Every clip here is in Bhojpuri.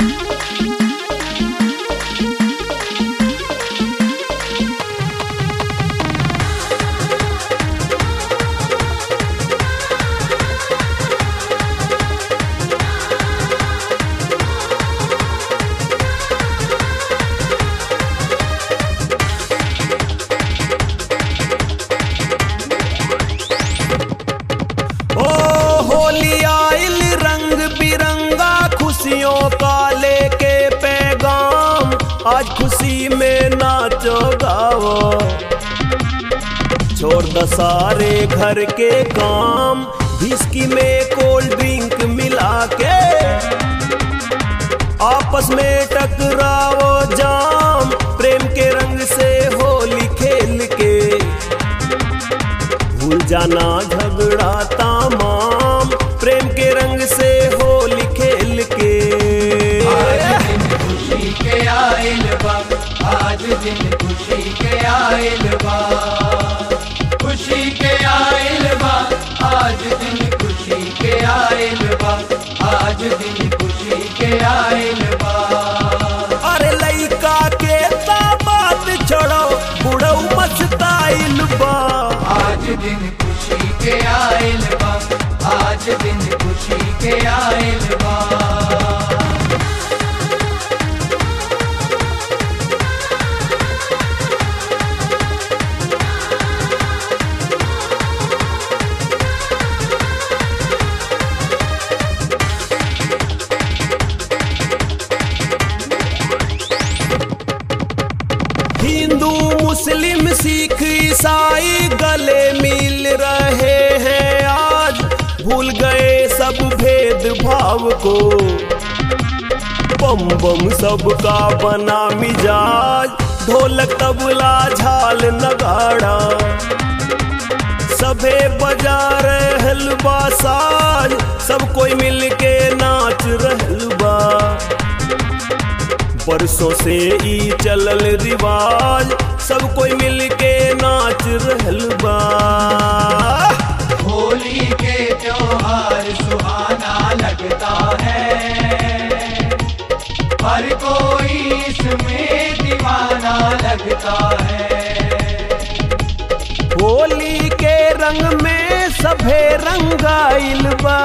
ओ होली आइल रंग बिरंगा खुशियों का लेके पैगाम आज खुशी में नाचो गाओ छोड़ द सारे घर के काम विस्की में कोल्ड ड्रिंक मिला के आपस में टकराओ जाम प्रेम के रंग से होली खेल के भूल जाना झगड़ा तमाम प्रेम के रंग से होली खेल के आज दिन खुशी के आइल बा आज दिन खुशी के आइल बा खुशी के आइल बा आज दिन खुशी के आइल बा आज दिन खुशी के आइल बा अरे लइका के ता बात छोड़ो बुढ़ऊ मस्ताइल बा आज दिन खुशी के आइल बा आज दिन खुशी के आइल बा हिंदू मुस्लिम सिख ईसाई गले मिल रहे हैं आज भूल गए सब भेदभाव को बम बम सबका बना मिजाज ढोलक तबला झाल नगाड़ा सभे बजा रहल बा साज सब कोई मिल के नाच रहल बा बरसों से ई चलल रिवाज सब कोई मिल के नाच रहल बा होली के त्योहार सुहाना लगता है हर कोई इसमें दीवाना लगता है होली के रंग में सभे रंगाइल बा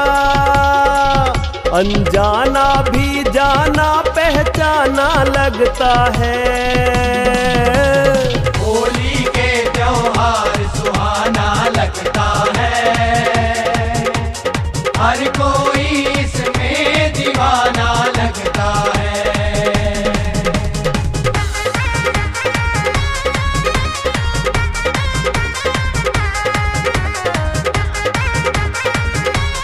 अनजाना भी जाना पहचाना लगता है होली के त्योहार सुहाना लगता है हर कोई इसमें दीवाना